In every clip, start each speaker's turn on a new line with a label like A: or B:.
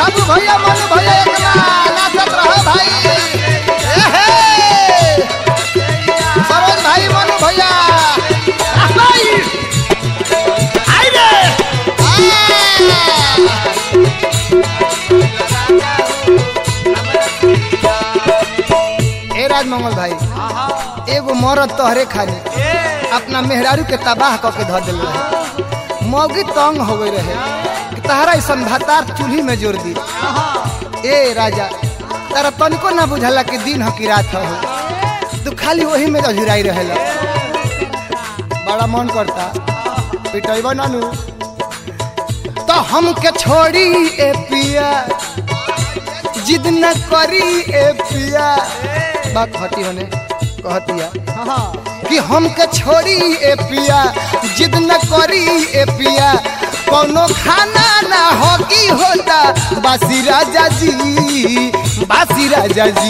A: बाबू भैया मनु भैया एक बार नाचत रहो भाई ए हे सरोज भाई मनु भैया आ भाई आई रे ए राजमंगल भाई एगो मरद तोहरे खानी अपना मेहरारू के तबाह क के धर दिल रहे मौगी तंग हो गई रहे कि तहरा ऐसा भातार चूल्ही में जोड़ दी ए राजा तारा तनिको ना बुझला कि दिन हो कि रात हो तू खाली वही में अझुराई रहेला बड़ा मन करता पिटैब नानू तो हमके छोड़ी ए पिया जिद न करी ए पिया बात हटी होने कहतिया कि हमके छोड़ी ए पिया जिद न करी ए पिया कोनो खाना ना हो की होता बासी राजा जी बासी राजा जी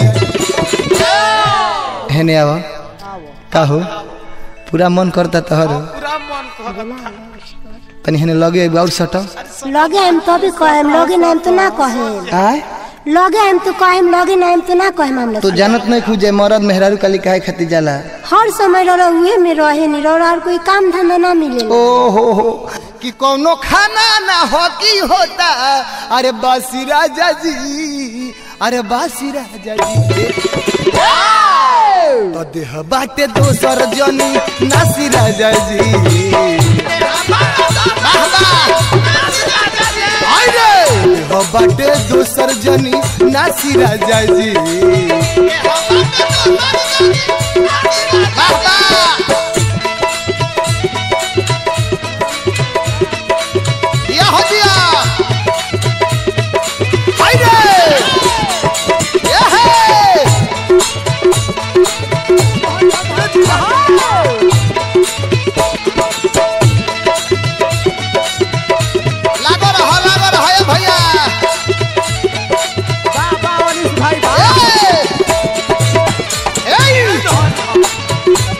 A: हेने आवा का हो पूरा मन करता तोहर
B: पूरा मन कहता
A: तनी हेने लगे एगो और सटो
C: लगे हम तो भी कहेम लगे नाम तो ना कहेम
A: आय
C: लगे हम तो कहेम लगे नाम तो ना कहेम हम
A: तू
C: लोग
A: जानत नहीं खुजे मरद मेहरारू काली काहे खातिर जाला
C: हर समय रो उहे में रहे नहीं रो और कोई काम धंधा ना मिले
A: ओ हो हो कि कोनो खाना ना हो की होता अरे बासी राजा जी अरे बासी राजा जी तो देह बाटे दोसर जनी नासी राजा जी वाह, वाह। हाय रे देह बाटे दोसर जनी नासी राजा जी वाह, वाह। दिया हो दिया हाय रे ये है लागो रहो लागो रहो ये भैया ए! ए!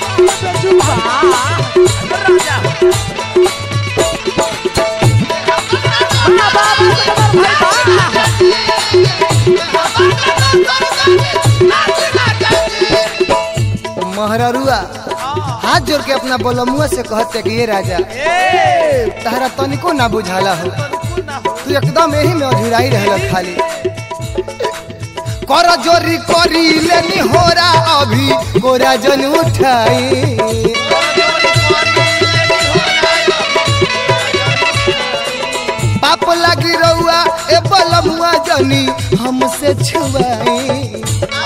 A: महररुआ हाथ जोड़ के अपना बोलमुआ से कहते कि ये राजा तारा तनिको ना बुझाला हो तू एकदम यही में अधुराई रहल खाली कर जोरी करी लेनी होरा अभी गोरा जन उठाई पाप लगी रहुआ ए बलमुआ जनी हमसे छुआई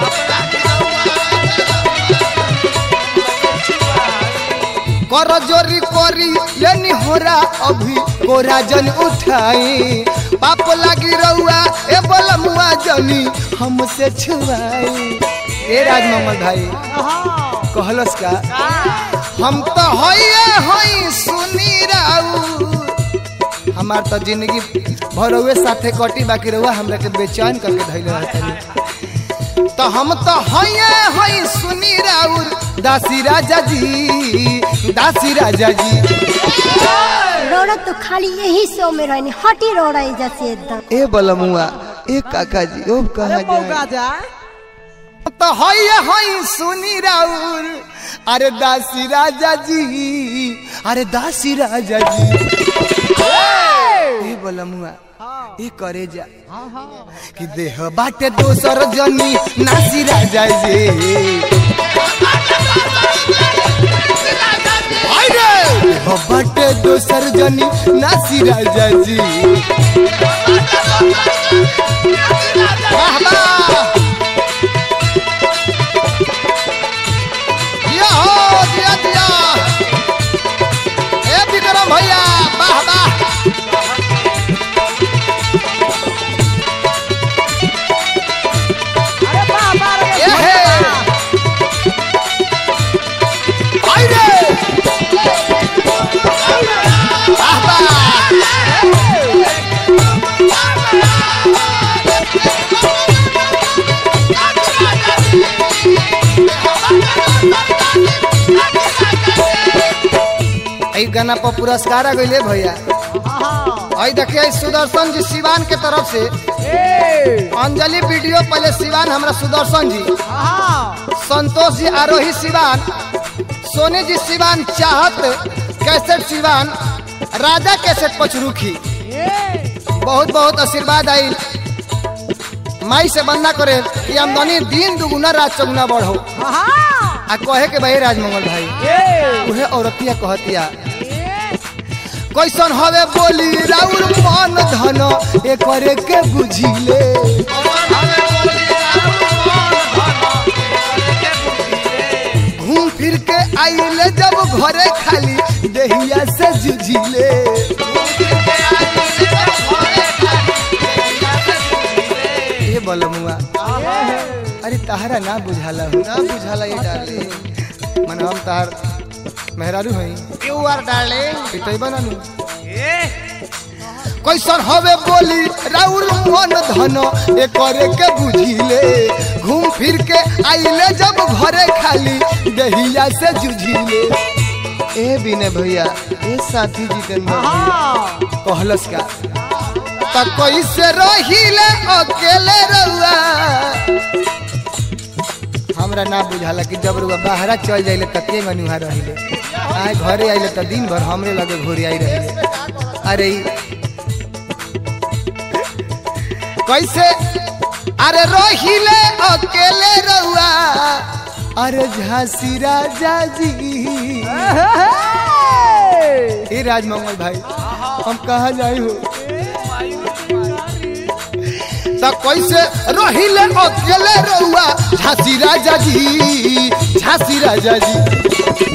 A: कर जोरी करी लेनी होरा अभी गोरा जन उठाई पाप लगी रहुआ ए बलमुआ जनी हमसे छुआई ए राजमंगल भाई कहलस का हम तो हइए हई सुनी राऊ हमार तो जिंदगी भरवे साथे कटी बाकी रहुआ हमरा के बेचैन करके धैले रहतनी तो हम तो हइए हई सुनी राउर दासी राजा जी दासी राजा जी
C: रोड़ा तो खाली यही सो में रहनी हटी रोड़ा जैसे एकदम
A: ए बलमुआ ए काका जी ओ कहा जाए तो हइए हई सुनी राउर अरे दासी राजा जी अरे दासी राजा जी ए बलमुआ ए करे जा कि देह बाटे दोसर जनी नासी राजा जी हाय रे देह बाटे दोसर जनी नासी राजा जी वाह वाह दिया हो दिया दिया ए विक्रम भैया वाह वाह ए हे आई रे वाह वाह ई गाना पर पुरस्कार आ गइले भैया आई देखिए ई सुदर्शन जी सिवान के तरफ से अंजलि वीडियो पहले सिवान हमरा सुदर्शन जी संतोष जी आरोही सिवान सोनी जी सिवान चाहत कैसेट सिवान राजा कैसेट पचरुखी बहुत बहुत आशीर्वाद आई माई से बंदा करे कि आमदनी दिन दुगुना रात चौगुना बढ़ो आ कहे के भाई राजमंगल भाई उहे औरतिया कहतिया कैसन हवे बोली राउर मन धन एकरे के बुझिले घूम फिर के आइले जब घरे खाली देहिया से जुझिले ये बोलो मुआ अरे तहरा ना बुझाला हो ना बुझाला ये डाले मन हम तहार मेहरारू हई यू आर डार्लिंग पिटई बनानु कैसन हवे बोली राउर मन धन एकरे के बुझिले घूम फिर के आइले जब घरे खाली दहिया से जुझिले ए बिने भैया ए साथी जितेंद्र भैया कहलस का त कैसे रहिले अकेले रहुआ हमरा ना बुझाला कि जब रुआ बाहरा चल जाइले त के मनुहा रहिले आए घरे आइले त दिन भर हमरे लगे घोरी आई रहिले अरे ई कैसे अरे रहिले अकेले रहुआ अरे झांसी राजा जी ए राजमंगल भाई हम कहा जाई हो त कैसे रहिले अकेले रहुआ झांसी राजा जी झांसी राजा जी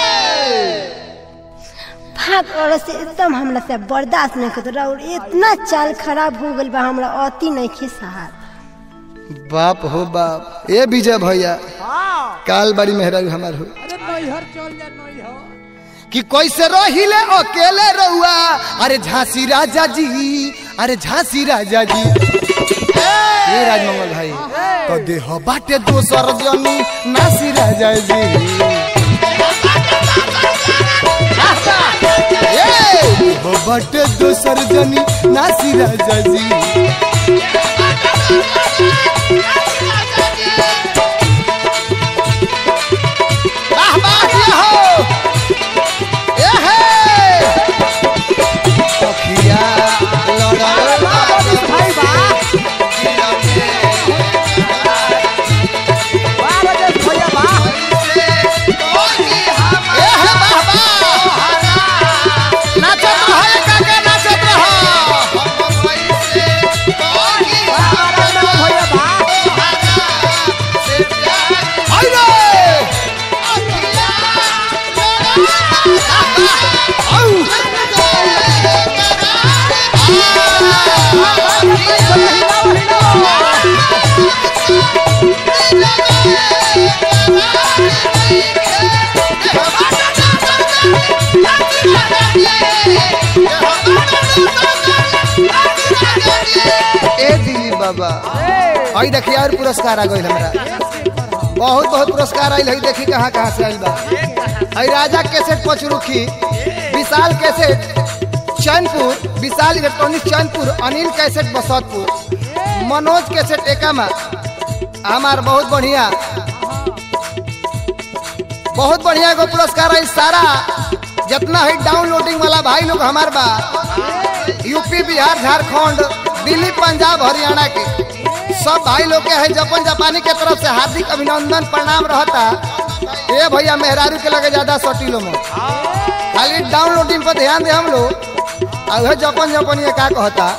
C: भाग और से एकदम हमरा से बर्दाश्त नहीं करत और इतना चाल खराब हो गइल बा हमरा अति नहीं खे सहार
A: बाप हो बाप ए विजय भैया काल बड़ी मेहरारू हमार हो कि कैसे रहिले अकेले रहुआ अरे झांसी राजा जी अरे झांसी राजा जी ए राजमंगल भाई तो देह बाटे दोसर जनी नासी राजा जी ए, देह बाटे दोसर जनी नासी राजा जी वाह वाह ये हो ए हे सखिया लड़ल भाई बा ए हे वाह वाह नाचत रहो काका नाचत रहो आई रे आउ ए दिली बाबा आई देखिए और पुरस्कार आ गई हमरा बहुत बहुत पुरस्कार आयल है देखी कहाँ कहाँ से आयल बा आई Raja cassette Pachrukhi Vishal cassette Chainpur Vishal electronic Chainpur Anil cassette Basatpur Manoj cassette एकामा हमार बहुत बढ़िया बहुत बढ़िया एगो पुरस्कार है सारा जितना है डाउनलोडिंग वाला भाई लोग हमार बा यूपी बिहार झारखंड दिल्ली पंजाब हरियाणा के सब भाई लोग के है जपन जापानी के तरफ से हार्दिक अभिनंदन प्रणाम रहता ए भैया मेहरारू के लगे ज्यादा सटीलो में खाली डाउनलोडिंग पर ध्यान दे हम लोग और वह जपन जपन ये का कहता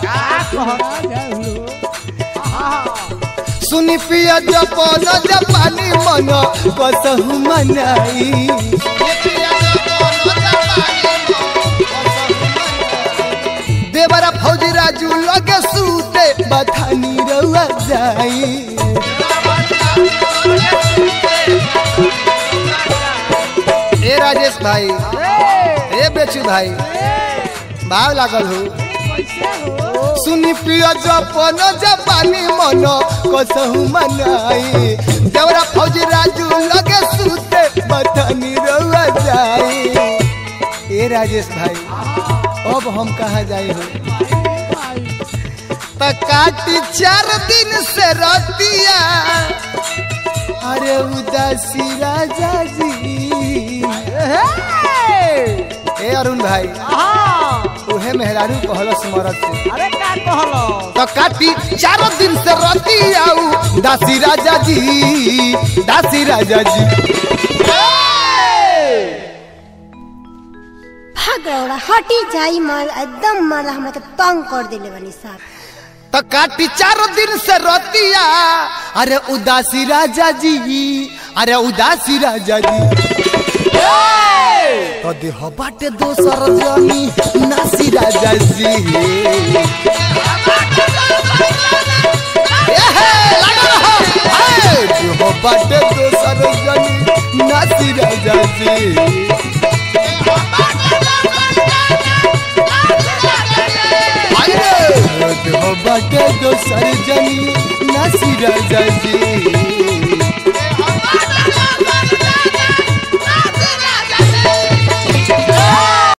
A: सुनी पिया जपन जापानी मन कसहु मनाई देवरा फौजी राजू लगे सूते बथानी रउआ जाई ए राजेश भाई ए बेचू भाई भाव लागल हो सुनी पिया जपन जापानी मन कसहु मनाई देवरा फौजी राजू लगे सूते बथानी रउआ जाई ए राजेश भाई अब हम कहा जाए हो त काटी चार दिन से रतिया अरे उदासी राजा जी ए अरुण भाई उहे मेहरारू कहलो स्मरत से
B: अरे का कहलो
A: तो काटी चार दिन से रतिया दासी राजा जी दासी राजा जी
C: भाग रौड़ा हटी जाई मार एकदम मारला हमरा के तंग कर देले बनी साहब
A: तो काटी चार दिन से रतिया अरे उदासी राजा जी अरे उदासी राजा जी तो देह बाटे दोसर जमी नासी राजा जी एहे, लगा रहो। हे, देह बाटे दोसर जमी नासी राजा जी अरे देह बाटे दोसर जमी नासी राजा जी